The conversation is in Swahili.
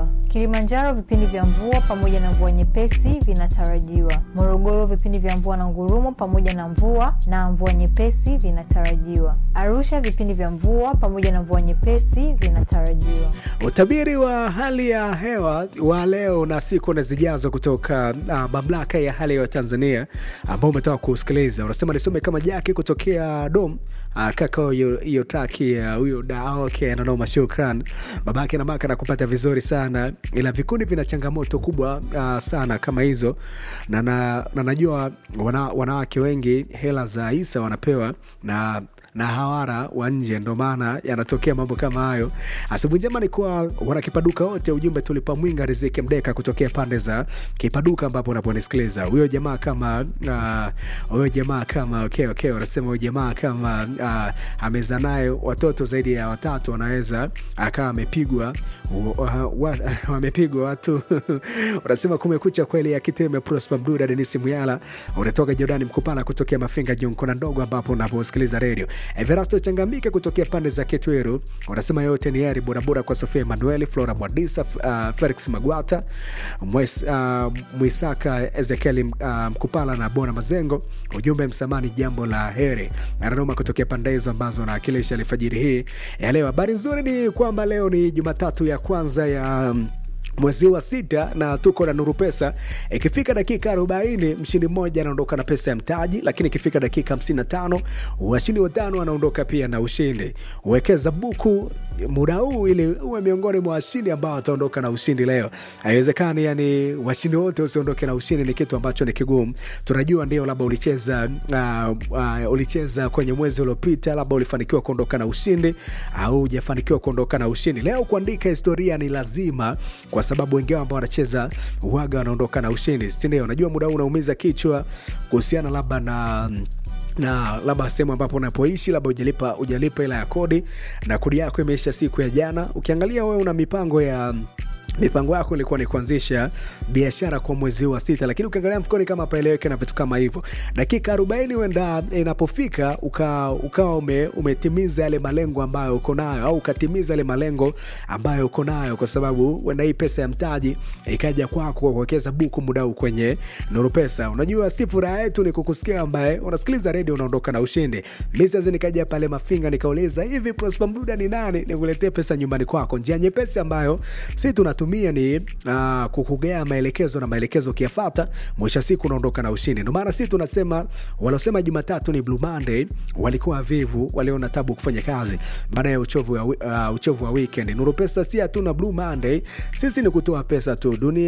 vinatarajiwa. Kilimanjaro vipindi vya mvua pamoja na mvua nyepesi vinatarajiwa. Morogoro vipindi vya mvua na ngurumo pamoja na mvua na mvua nyepesi vinatarajiwa. Arusha vipindi vya mvua pamoja na mvua nyepesi vinatarajiwa. Utabiri wa hali ya hewa wa leo na siku na zijazo kutoka uh, mamlaka ya hali ya hewa Tanzania ambao umetoka kusikiliza, unasema nisome kama Jaki kutokea Dom. Uh, kaka hiyo hiyo traki ya huyo da okay, nanoma, shukran babake na maka nakupata vizuri sana, ila vikundi vina changamoto kubwa uh, sana kama hizo na, na, na najua wana, wanawake wengi hela za Isa wanapewa na na hawara wa nje, ndo maana yanatokea mambo kama hayo. Asubuhi njema ni kwa wanakipaduka wote. Ujumbe tulipa mwinga Riziki Mdeka kutokea pande za Kipaduka ambapo unaponisikiliza. Huyo jamaa kama huyo uh, jamaa kama okay, okay, wanasema huyo jamaa kama uh, ameza nayo watoto zaidi ya watatu, wanaweza akawa amepigwa wamepigwa watu unasema kumekucha kweli ya Kiteme. Prosper Mduda, Denisi Muyala, unatoka Jordani Mkupala kutokea Mafinga Jonkona ndogo ambapo unaposikiliza redio Everasto Changamike kutokea pande za Ketweru unasema yote ni heri bodaboda kwa Sofia Emanueli, Flora Mwadisa, uh, Felix Magwata, Mwes, uh, Mwisaka Ezekieli uh, Mkupala na Bona Mazengo. Ujumbe msamani jambo la heri ananoma kutokea pande hizo ambazo naakilisha alfajiri hii ya leo. Habari nzuri ni kwamba leo ni Jumatatu ya kwanza ya um, mwezi wa sita na tuko na Nuru Pesa. Ikifika dakika arobaini mshindi mmoja anaondoka na pesa ya mtaji, lakini ikifika dakika hamsini na tano washindi watano wanaondoka pia na ushindi. Uwekeza buku muda huu ili uwe miongoni mwa washindi ambao wataondoka na ushindi leo. Haiwezekani yani washindi wote usiondoke na ushindi, ni kitu ambacho ni kigumu. Tunajua ndio, labda ulicheza uh, uh, ulicheza kwenye mwezi uliopita, labda ulifanikiwa kuondoka na ushindi au hujafanikiwa kuondoka na ushindi. Leo kuandika historia ni lazima kwa sababu wengi ambao wanacheza waga wanaondoka na ushindi, si ndio? Unajua muda huu unaumiza kichwa kuhusiana labda na na labda sehemu ambapo unapoishi labda ujalipa ujalipa hela ya kodi na kodi yako imeisha siku ya jana. Ukiangalia wewe una mipango ya mipango yako ilikuwa ni kuanzisha biashara kwa mwezi wa sita, lakini ukiangalia mfukoni kama paeleweke na vitu kama hivyo, dakika arobaini huenda inapofika ukawa uka ume, umetimiza yale malengo ambayo uko nayo au ukatimiza yale malengo ambayo uko nayo, kwa sababu huenda hii pesa ya mtaji ikaja kwako kwa kuwekeza buku muda huu kwenye Nuru Pesa. Unajua, si furaha yetu ni kukusikia ambaye unasikiliza redio unaondoka na ushindi. Mimi sasa nikaja pale Mafinga nikauliza hivi, Prosper Mduda ni nani nikuletee pesa nyumbani kwako? Njia nyepesi ambayo si tunatu tumia ni uh, kukugea maelekezo na maelekezo ukiyafata, mwisho siku unaondoka na ushindi. Ndio maana sisi tunasema walosema Jumatatu ni Blue Monday walikuwa vivu, waliona tabu kufanya kazi baada ya uchovu wa, uh, uchovu wa weekend. Nuru Pesa si hatuna Blue Monday, sisi ni kutoa pesa tu dunia